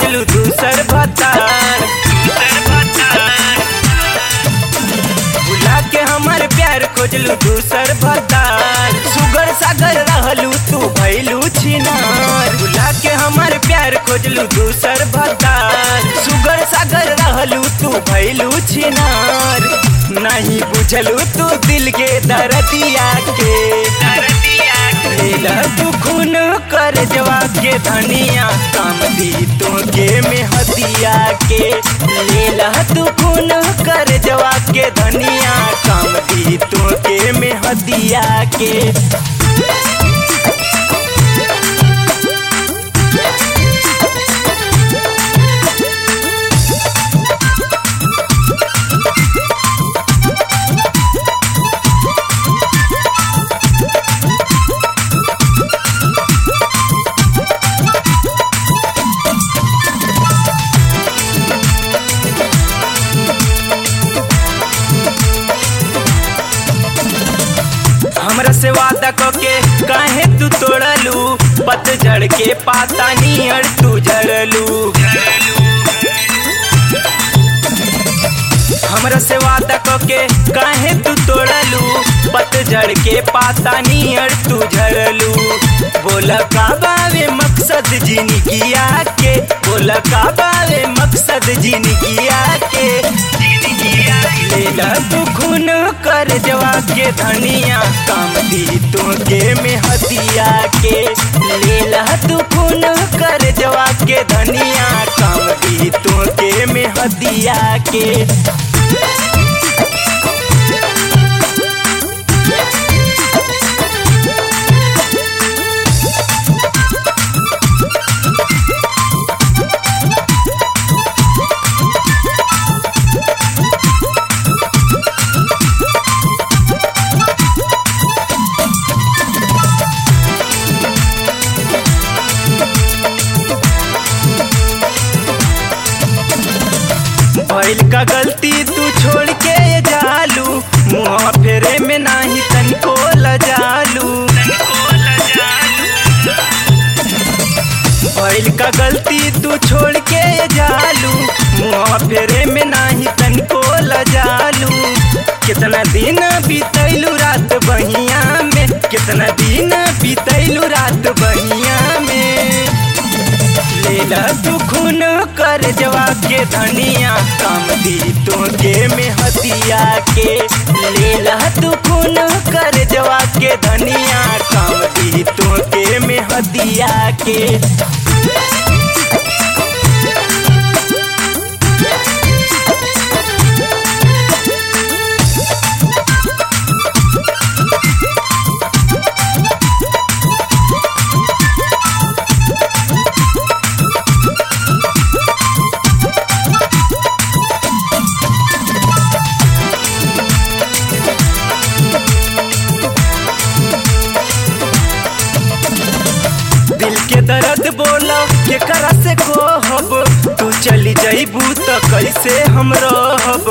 खोजलू दूसर भतार भुला के हमार प्यार खोजलू दूसर भतार सुगर सागर रहलू तू भैलू छिनार भुला के हमार प्यार खोजलू दूसर भतार सुगर सागर रहलू तू भैलू छिनार नहीं बुझलू तू दिल के दर्दिया के लेला तू खून कर जवा के धनिया काम दी तो के में हदिया के लेला तू खून कर जवा के धनिया काम दी तो के में हदिया के हमरा से वादा के काहे तू तोड़लू पतझड़ के पाता नियर तू झड़लू हमरा से वादा के काहे तू तोड़लू पतझड़ के पाता नियर तू झड़लू बोला का बावे मकसद जिंदगिया के बोला का बावे मकसद जिंदगिया के लेला तू खून कर जवा के धनिया काम दी तो के में हदिया के लेला तू खून कर जवा के धनिया काम दी तो के में हदिया के भइल का गलती तू छोड़ के जालू मुँह फेरे में नाही तनिको लजालू भइल का गलती तू छोड़ के जालू मुँह फेरे में नाही तनिको लजालू कितना दिन बीतैलू रात बहिया में कितना दिन बीतैलू रात बहिया में लेला तू खून कर जवा के धनिया काम दी तो के में हदिया के लेला तू खून कर जवा के धनिया काम दी तो के में हदिया के दिल के दर्द बोला के करा से कहब तू चली जाइबू तो कैसे हम रहब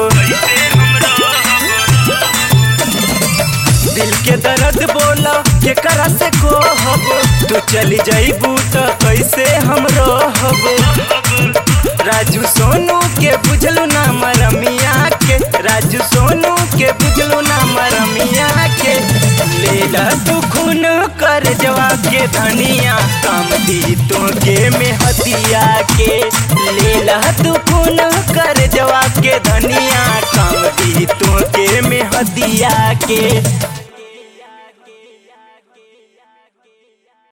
दिल के दर्द बोला के करा से कहब तू चली जाइबू तो कैसे हम रहब राजू सोनू के बुझलू ना मरमिया के राजू सोनू के बुझलू ना मरमिया के लेला तू खून कर जवा के धनिया काम दी तो के में हदिया के लेला तू खून कर जवा के धनिया काम दी तो के में हदिया के